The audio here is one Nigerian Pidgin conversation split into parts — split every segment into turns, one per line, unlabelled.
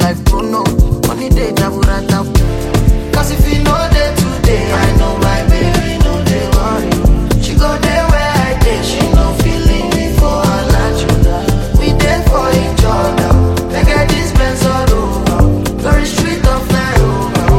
like Bruno. Money day, jaburata. Cause if you know day today, I know my baby, no they worry. She go there where I dey, she no feeling me for her like We there for each other. They get this Benz all over. Very street of Nairobi.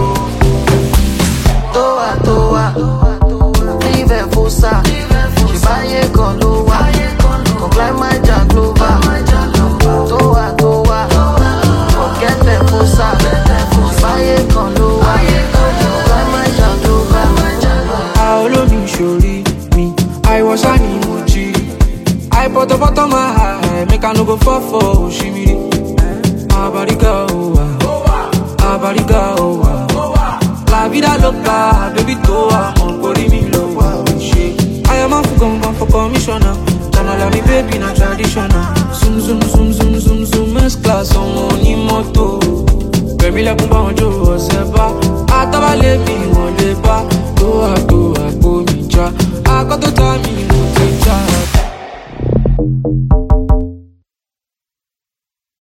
Toa, toa. Live and fosa. She buy a gun lowa. Come climb my Jaglova. Toa, toa. Forget the fosa. She buy a gun lowa. Come climb my Jaglova.
Aolomi shori me, I was an emoji. I put up on my high, make I no go fall for Oshimiri. Abariga owa, abariga owa. La vida loca, baby toa, on mi lo